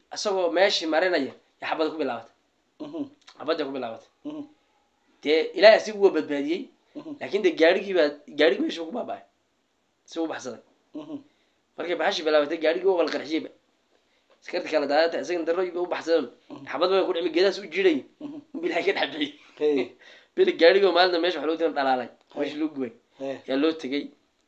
isagoo meeshii marinaya ya xabada ku bilaabatay Mhm. xabadda ku bilaabatay Mhm. dee ilaahay asigu waa badbaadiyey Mhm. laakiin dee gaarigii baa gaarigii meeshuu ku baaba'ay si u baxsaday Mhm. markay baxashii bilaabatay gaarigii waa wala qarxiyeyba askarta kala daadata isagan darooyi ba u baxsadeen xabad baa ku dhimi geedahaas u jiray Mhm. bilahay ka dhex bixiyey Hey. bili gaarigoo maalinta meesha wax loo tiran dhalaalay meesha loo gubay Hey. yaa loo tegey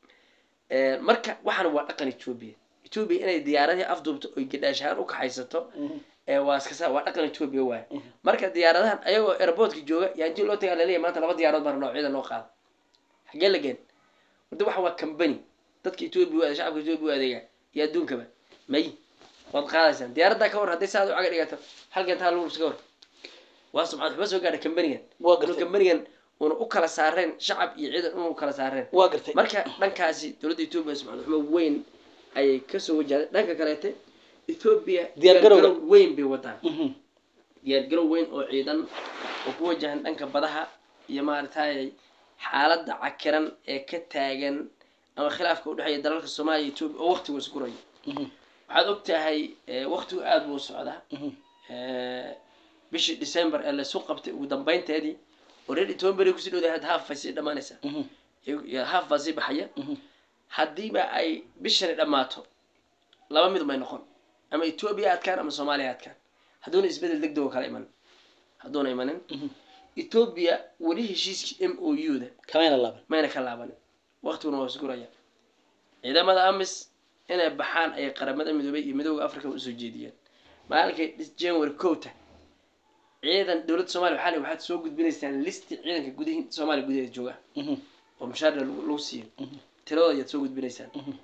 marka waxaana waa dhaqan etoobiya etoobiya inay diyaaradii afduubto oy gadhaashaan u kaxaysato Mhm. ee waa iskasa waa dhaqan etoobiya waaye Mhm. marka diyaaradahan ayagoo airportka jooga yaa intii loo tagaa laleeyahay maanta laba diyaaradood baa noocyada noo qaada xagee la geen wada waxa waa company dadka etoobiya u adeega shacabka etoobiya u adeega iyo adduunkaba may waad qaadaysaan diyaaraddaa ka hor hadday saad u caga dhigato halkan taa lagu ka hor waa subxaan waxba soo gaadha companigan waa inuu gartay companigan una u kala saareen shacab iyo ciidan unu kala saareen waa gartay marka dhankaasi dowladda etoobiya subxaan xumo weyn ayay kasoo wajahday dhanka kaleete etoobiya Diyaar garowga. diyaargarow weyn bay wadaan Mhm. diyaargarow weyn oo ciidan oo ku wajahan dhanka badaha iyo maaragtay xaaladda cakiran ee ka taagan ama khilaafka udhexeeya dalalka soomaaliya iyo etoobiya oo waqtigu isgurayo Mhm. waxaad og tahay eh, waqtigu aada buu u socdaa Mhm. Eh, bishii december ee laysu qabtay ugu dambeynteedii oo reer toban beri kusii dhowdahay had haaf bay sii dhammaanaysaa Mhm. iyo- iyo haaf baa sii baxaya Mhm. haddiiba ay bishani dhammaato laba mid may noqon ama etoobiya adkaan ama soomaaliya adkaan hadduuna isbedel deg deg oo kala imanin hadduuna imanin Mhm. etoobiya weli heshiiskii m o u da kamayna laaban mayna ka laabanin waqtiguna waa isguraya ciidamada amis inay baxaan ayay qaramada midoobay iyo midooda africa usoo jeediyeen maalinkay dhis- january kowta ciidan dowladda soomaaliya waxaa la waxaad soo gudbinaysaan listi ciidanka gudihi soomaaliya gudaheeda jooga Mhm. oo mushaarna lagu lagu siiyo Mhm. tiradooda ayaad soo gudbinaysaan Mhm.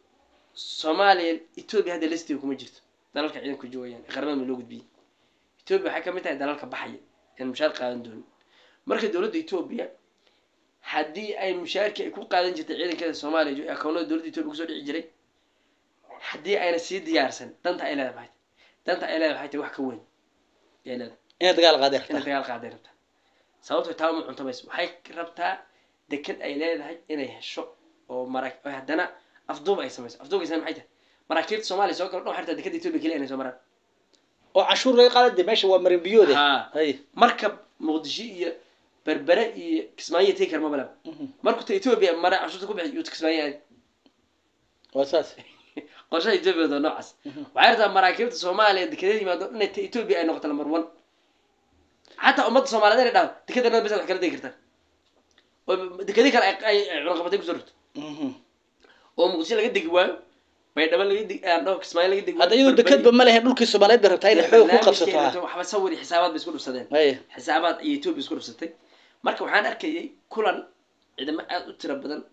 soomaaliya etoobiya hadda listiga kuma jirto dalalka ciidanku joogayaan ee qaramada loo gudbiyey etoobiya waxay ka mid tahay dalalka baxaya aan mushaar qaadan doonin marka dowladda etoobiya haddii ay mushaarkii ay ku qaadan jirtay ciidankeeda soomaaliya jo- akoonada dowladda etoobiya kusoo dhici jiray haddii ayna sii diyaarsan danta ay leedahay maxay tahay danta ay leedahay waxay tahay wax ka weyn ay leedahay inay dagaal qaadi inay rabtaa dagaal qaaday rabtaa sababto taa uma cunto mayso waxay rabtaa deked ay leedahay inay hesho oo mara oo haddana afduub ay samayso afduubkaysan maxay tahay maraakiibta soomaaliya soo galo dhan waxay rabtaa dekeda etoobiya keliya inay soo maraan oo cashuur laga qaada dee meesha waa marin biyoode Haa. hay markab muqdisho iyo berbere iyo kismaayo tegi karma balaba Mhm. markuu ta etoobiya mara cashuurta ku bixi yuu kismaayo aadi waa saas qorshaha etoobiya waa noocaas waxay rabtaa maraakiibta soomaaliya dekedeeda yimaado inay ta etoobiya ay noqoto lambar one xataa ummadda soomaaliyeed inay dhaho dekedana bes wax kala degi kartaan oo dekedii kale ay- ay ay cunaqabatay kusoo rogto Mhm. oo muqdisho laga degi waayo baydhabo laga degi aan dhaho kismaayo laga degi hadda iyadoo dekadba ma lehe dhulkii soomaaliyeed bay rabtaa inay xoog ku qabsato ha waxba sawir iyo xisaabaad bay isku dhufsadeen hay xisaabaad iyo etoobiya isku dhufsatay marka waxaan arkayay kulan ciidamo aada u tiro badan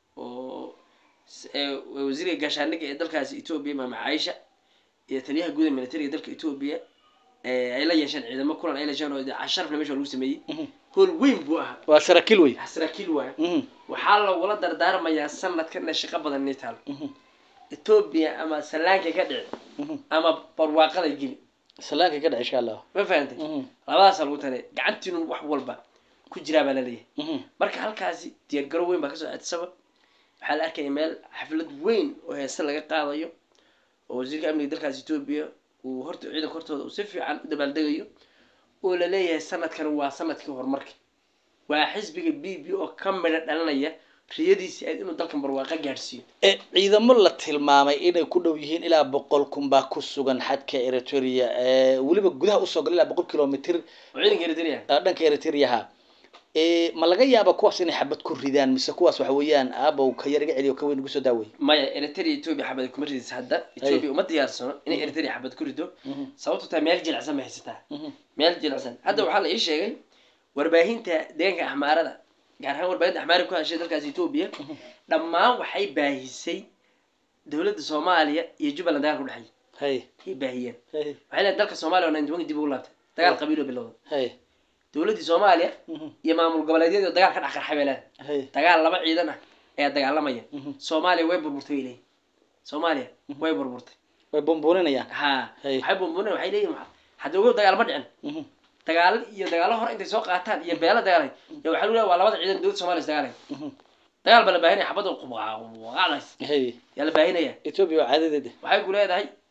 oo s- ee wasiirka gaashaandhigga ee dalkaasi etoobiya maama caaisha iyo taliyaha guud ee militariga dalka etoobiya ee ay la yeesheen ciidamo kulan ay la yeesheen oo dee sharafna meesha lagu sameeyey Mhm. hool weyn buu ahaa waa saraakiil wey saraakiil waayo Mhm. waxaa lagula dardaarmayaa sanadkan inay shaqo badan inay taalo Mhm. etoobiya ama salaankay ka dhici Mhm. ama barwaaqaday geli salaanka ka dhac insha allah ma fahantay Mhm. labadaasa lagu tale gacantiinu wax walba ku jiraa baa laleeyahay Mhm. marka halkaasi diyaargaro weyn baa kasoo adsaba waxaa la arkaya meel xaflad weyn oo heese laga qaadayo oo wasiirka amniga dalkaas etoobiya uu horta ciidanka hortooda uu si fiican u dabaaldegayo oo la leeyahay sanadkan waa sanadkii horumarka waa xisbiga b b oo ka midha dhalanaya riyadiisii aad inuu dalkan barwaaqa gaadhsiiyo ee ciidamo la tilmaamay inay ku dhow yihiin ilaa boqol kun baa ku sugan xadka eritrea ee weliba gudaha usoo gala ilaa boqol kilomitr oo ciidanka eritrea ah, dhanka eritreaha ee ma laga yaaba kuwaas inay xabad ku ridaan mise kuwaas waxa weeyaan aabow ka yar iga celiyo ka weyn igu soo daawey maya eritrea etoobiya xabad kuma ridaysa hadda etoobiya uma diyaarsano inay eritrea xabad ku rido sababto taa meel jilicsan bay haysataa meel jilicsan hadda waxaa la ii sheegay warbaahinta deegaanka axmaarada gaar ahaan warbaahinta axmaari ku hashay dalkaas etoobiya dhammaan waxay baahisay dowladda soomaaliya iyo jubbaland dagaalka udhexeeya hay ay baahiyeen hay waxay leedahay dalka soomaaliya oo ninety one dib ugu laabtay dagaal qabiilo bilowda hay dowladdii soomaaliya Mhm. iyo maamul goboleedyadii oo dagaal ka dhex qarxay bay leedahay hay dagaal laba ciidan ah ayaa dagaalamaya Mhm. soomaaliya way burburtay bay leeyihin soomaaliya way burburtay way bumbuuninayaan ha Hey. waxay burburinayaan waxay leeyihin waxa- hadda ogow dagaal ma dhicin Mhm. dagaalo iyo dagaalo hore intay soo qaataan iyo beelo dagaalay ya waxaa lagu leeyahay waa labada ciidan dowladda soomaaliya is dagaalay Mhm. dagaal baa la baahinaya xabadda qubqacdays hay yaa la baahinaya ethiopia waa caadadeeda waxay ku leedahay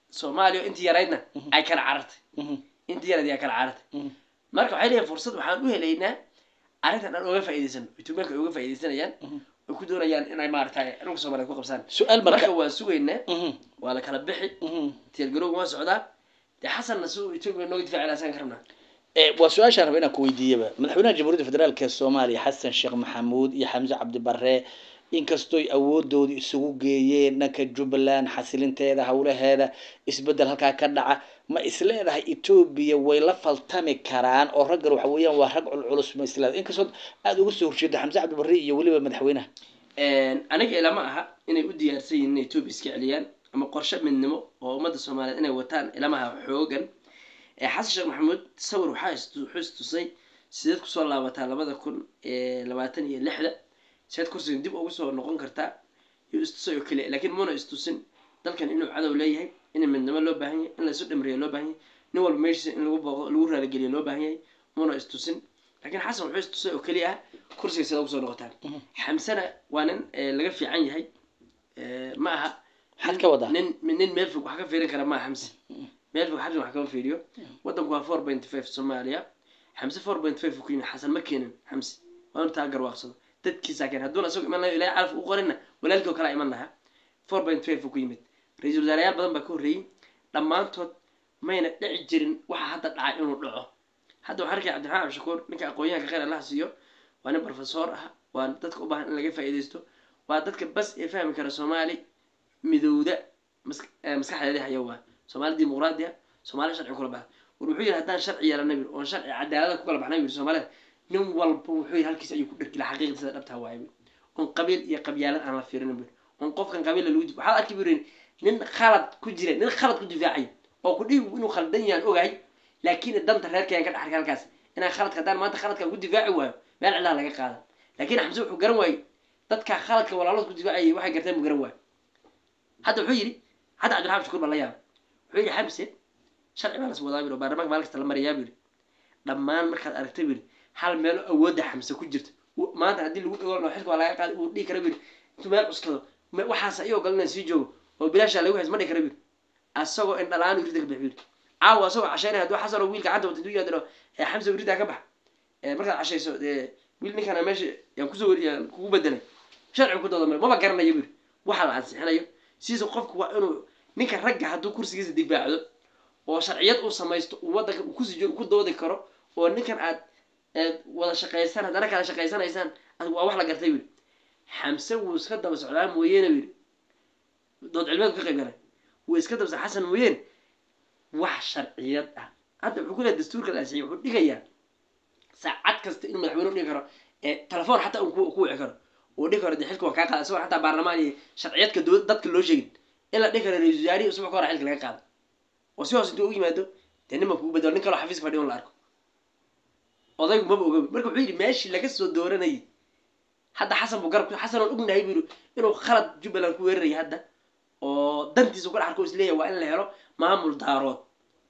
soomaaliya oo intii yaraydna ay kala carartay intii yarayd ay kala carartay marka waxay leeyihin fursad waxaan u helaynaa arrintan aan oga faa'iidaysano etoobiyaanka ay uga faa'iidaysanayaan ay ku doonayaan inay maaragtay dhulka soomaaliya ku qabsaan su-aal marka marka waan sugaynaa Mhm, waa la kala bixi mhm. tiyargarowga waa socdaa dee xasanna si uu etoobiya nooga difaaci lahaa saan ka rabnaa Eh, waa su-aashaan raba inaan ku weydiiyaba madaxweynaha jamhuuriyadda federaalk ee soomaaliya xasan sheekh maxamuud iyo xamse cabdi barre inkastooy awoodooda isugu geeyeen dhanka jubbaland xasilinteeda howlaheeda isbedel halkaa ka dhaca ma isleedahay etoobiya way la faltami karaan oo raggan waxa weeyaan waa rag culculus ma isleedahay inkastoo aada uga soo horjeeda xamse cabdi barre iyo weliba madaxweynaha aniga ilama aha inay u diyaarsan yihiin inay etoobiya iska celiyaan ama qorshe midnimo oo ummadda soomaaliyeed inay wataan ilama aha xoogan ee xasan sheekh maxamuud sawir waxaa istu- wuxuu istusay sideed kusoo laabataa labada kun ee labaatan iyo lixda sideed kursigan dib ugu soo noqon kartaa iyo istusay oo keliya laakiin muuna istusin dalkan inuu cadow leeyahay in midnimo loo baahan yahay in laysu dhimriyo loo baahan yahay nin walba meeshiisa in lagu booqdo lagu raaligeliyo loo baahan yahay muuna istusin laakiin xasan wuxuu istusay oo keliya ah kursiga sidaa ugu soo noqotaan xamsana waa nin eh, laga fiican yahay Eh, ma aha maxaad ka wadaa nin nin meel fog wax ka fiirin kara maaha xamse meel fog xasan wax kama fiiriyo wadanku waa four point five soomaaliya xamse four point five ku yimid xasan ma keenin xamse waa inuu taa garwaaqsado dadkiisaa keen hadduuna isagu iman lahayo ilaahay calaf u qorinna walaalkii oo kalaa iman lahaa four point five ku yimid ra-iisul wasaareyaal badan baa ka horreeyey dhammaantood mayna dhici jirin waxa hadda dhacay inuu dhaco hadda waxaan arkaya cabdiraxmaan cabdishakuur ninka aqoon-yahanka khayr allaha siiyo waa nin professor ah waa dadka u baahan in laga faa'iidaysto waa dadka bas ee fahmi kara soomaali midowda mas- eh, maskaxdeedii haya waa soomaali dimuqraadi ah soomaali sharci kula baxa war wuxuu yidhi haddaan sharci yeelana bir oon sharci cadaalada ku kala baxna bir soomaalida nin walba wuxuu yidhi halkiis ayuu ku dhergila xaqiiqda sida dhabtaa waaye bir oon qabiil iyo qabyaalad aan la fiirinin bir oon qofkan qabiila lagu dif waxaad arki bir nin khalad ku jira nin khalad ku difaacay oo ku dhihi inuu khaldan yahan ogahay laakiin danta reerkayaan ka dhaxarka halkaas inaan khaladka haddaan maanta khaladkaan ku difaaci waayo meel cilaha laga qaada laakiin xamse wuxuu garan waayey dadka khaladka walaalood ku difaacayay waxay garteen buu garan waayo hadda wuxuu yidhi hadda cabdiraxmaan shukuur baa la yaaba wuxuu yidhi xamse sharci baa las wadaa bir oo baarlamaanka maalin kasta la mariyaa bir dhammaan markaad aragta bir hal meelo awoodda xamse ku jirta uu- maanta haddii lagu dhago oo xilka waa laga qaadi uu dhihi kara bir intuu meel cuskado me- waxaas ayagoo galan inaan sii joogo oo bilaashaa lagu hays ma dhihi kara bir asagoo indhalaan urida ka bix bir caawa asagoo casheynaya hadduu xasan oo wiil gacanta wata intuu yaadiro ee xamse urida ka bax ee markaad cashayso dee wiil ninkana meesha yaan kusoo weri yaan kugu bedelay sharci ku dooda male maba garanayo bir waxa la ansixinayo sidiisa qofku waa inuu ninka ragga hadduu kursigiisa difaacdo oo sharciyad uu samaysto uu wadanka uu kusii joogo ku doodi karo oo ninkan aad aad wada shaqaysaan haddana kala shaqaysanaysaan ad- waa wax la gartay wiil xamse wuu iska daba socdaa mooyeene wiil dood cilmeed ka qayb galay wuu iska daba socdaa xasan mooyeene wax sharciyad ah hadda wuxuu ku leeyahay dastuurka la ansixiyay wuxuu dhigayaa saacad kasta inuu madaxweyne u dhigi karo ee telefoon xataa uu ku ku wici karo uu dhihi karo dee xilka waa kaa qaada isagoo xataa baarlamaan iyo sharciyadka dowlad dadka loo sheegin in la dhihi karo ra-iisul wasaarihi usbuuc ka hor xilka laga qaado oo si hoos intuu u yimaado dee niman kugu bedelo nin kaloo xafiiska fadhiyo in la arko odaygu maba oga marka wuxuu yidhi meeshii laga soo dooranayay hadda xasan buu garab ku- xasan oon ognahay buu yidhi inuu khalad jubbaland ku weeraraya hadda oo dantiisa ka dhaxarko isleeyahay waa in la helo maamul daarood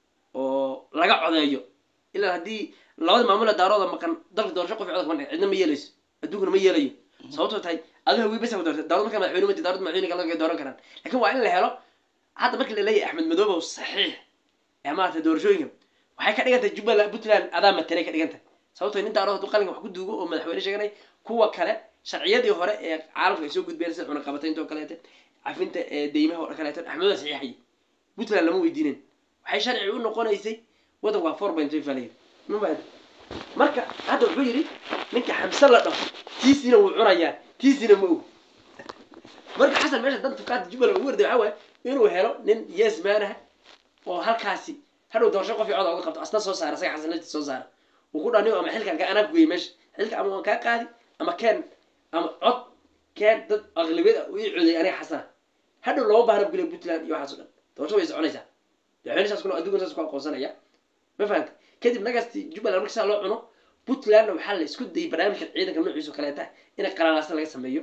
oo laga codeeyo ilaa haddii labada maamula daarooda maqan dalka doorasho qof codka ma dhicin cidna ma yeelayso adduunkuna ma yeelayo sababtoo tahay adiga hawii basa doortay daarood markaa madaxweyne mati daarood madaxweyne kale dooran karaan laakiin waa in la helo hadda markii la leeyahay axmed madoobe oo saxiix ee maaragtay doorashooyinka waxay ka dhigan tahay jubbaland puntland adaa matalay ka dhigan tahay sababtoo nin daarood hadduu qalinka wax ku duugo oo madaxweyne sheeganay kuwa kale sharciyadii hore ee caalamka ay soo gudbeen sida cunaqabataynta oo kaleete cafinta ee deymaha oo kaleeto axmedoda saxiixayay puntland lama weydiinin waxay sharci u noqonaysay waddanku waa four point five falayir ma baad marka hadda wuxuu yidhi ninka xamse la dhaho tiisiina wuu cunayaa tiisiina ma og marka xasan meesha dan fukaada jubbaland ugu warday waxaa waaye inuu helo nin yes man ah oo halkaasi hadhow doorasho qof coda uga qabto asna soo saara isaga xasan laftiisa soo saara uu ku dhaniyo ama xilkan ka anaa kugeeyey meesha xilka ama waan kaa qaadi ama keen ama cod keen dad aqlabiyad ah u ii coday aniga xasana hadhow lama baahna bugule puntland iyo waxaas o dhan doorasho way soconaysaa madaxweyne saas kuna adduunkan saas ku aqoonsanaya ma fahanta kadib nagasti jubbaland marka saa loo cuno puntlandna waxaa la isku dayay barnaamijka ciidanka noociisa oo kaleeta in qalalaasa laga sameeyo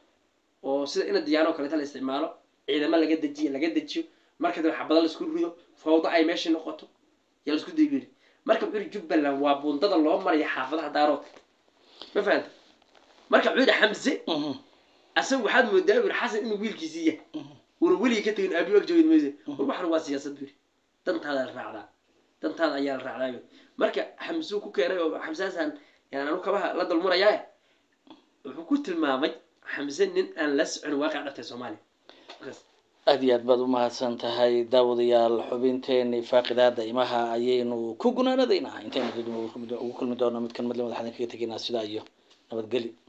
oo sida ina diyaano oo kaleeta la isticmaalo ciidamo laga dejiyo laga dejiyo marka dambe xabado la isku rido fawdo ay meeshii noqoto yaa la isku daybiri marka wuxuu yidhi jubbaland waa bundada loo maraya xaafadaha daaroodka ma fahanta marka wuxuu yidhi xamse asaga waxaad moodaa yidhi xasan inuu wiilkiisii yahay una weligii ka tegin aabiyo ag joogin mayse war waxan waa siyaasad buu yidhi dantaada la raacdaa dantaada ayaa la raacdaa marka xamsuu ku keenay oo xamsaasan yani anu kabaha la dulmurayaa wuxuu ku tilmaamay xamse nin aan la socon waaqac dhabtay soomaaliya markaas aad iyo aad baad u mahadsan tahay daawadayaal xubinteeni faaqidaada imaha ayaynu ku gunaanadaynaa intaynu ugu kulmi doono midkan madle madaxdan kaga tegaynaa sidaa iyo nabadgeli